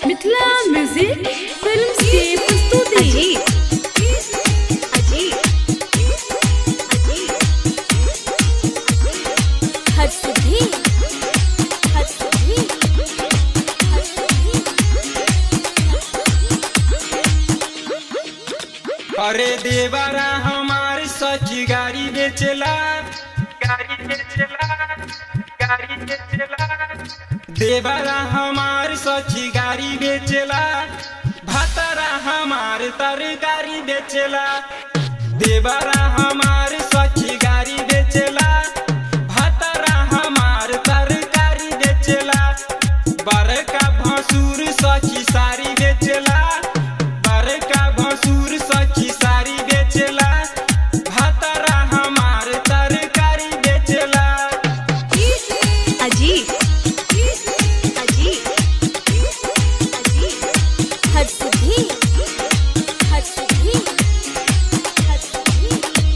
Mithila music film की प्रस्तुति अजीत अजीत अजीत हद सिद्धि हद सिद्धि हद सिद्धि अरे देवरा हमार सखी गाड़ी बेचला गाड़ी बेचला गाड़ी बेचला देवरा हमार सखी गाड़ी बेचला भतरा हमार तरकारी बेचला देवरा हमार सखी गाड़ी बेचला भतरा हमार तरकारी बेचला बड़का भसुर सखी साड़ी बेचला बड़का भसुर सखी साड़ी बेचला भतरा हमार तरकारी बेचला अजीत अजीत अजीत हद सिद्धि हद सिद्धि हद सिद्धि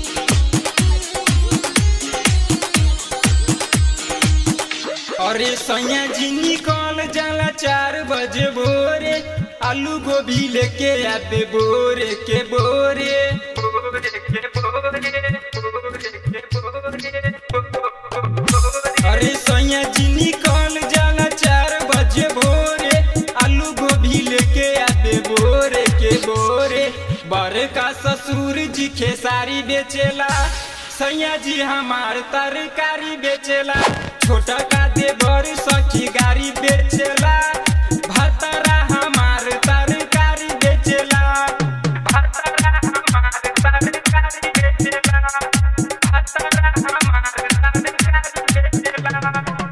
अरे सैया जी निकल जाला चार बजे भोरे आलू गोभी लेके आते बोरे के बोरे बोरे के बोरे बोरे के बोरे अरे सैया जी निकल जाला चार बजे भोरे आलू गोभी लेके आते बोरे के बोरे बड़का ससुर जी खेसारी बेचेला सैया जी हमार तरकारी बेचेला छोटा का देवर सखी गाड़ी बेचेला भतरा हमार तरकारी बेचेला भतरा हमार तरकारी बेचेला भतरा हमार तरकारी बेचेला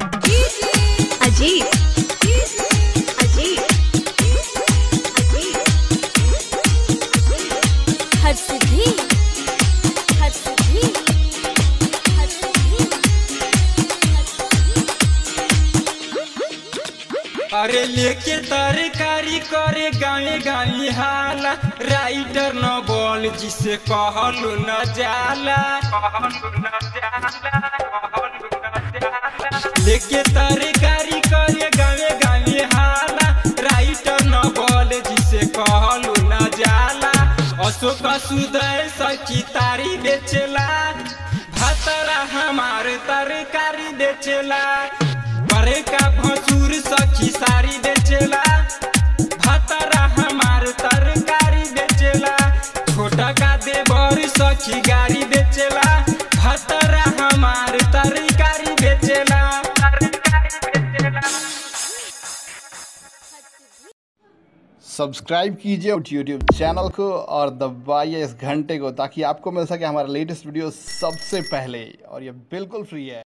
अजीत अजीत अजीत हद सिद्धि हद सिद्धि हद सिद्धि हद सिद्धि अरे लेके तरकारी करे गावे गावी हाला राइटर न बोल जिसे कहलू न जाला लेके तरकारी करे गावे गावी हाला राइटर न बोल जिसे कहलू न जाला अशोक सुदय सखी तारी बेचला भतरा हमार तरकारी बेचला बड़का भसुर सखी साड़ी बेचेला भतरा हमार तरकारी बेचेला छोटा का देवर सखी गाड़ी बेचेला भतरा हमार तरकारी बेचेला तरकारी बेचेला सब्सक्राइब कीजिए यूट्यूब चैनल को और दबाइए इस घंटे को ताकि आपको मिल सके हमारा लेटेस्ट वीडियो सबसे पहले और ये बिल्कुल फ्री है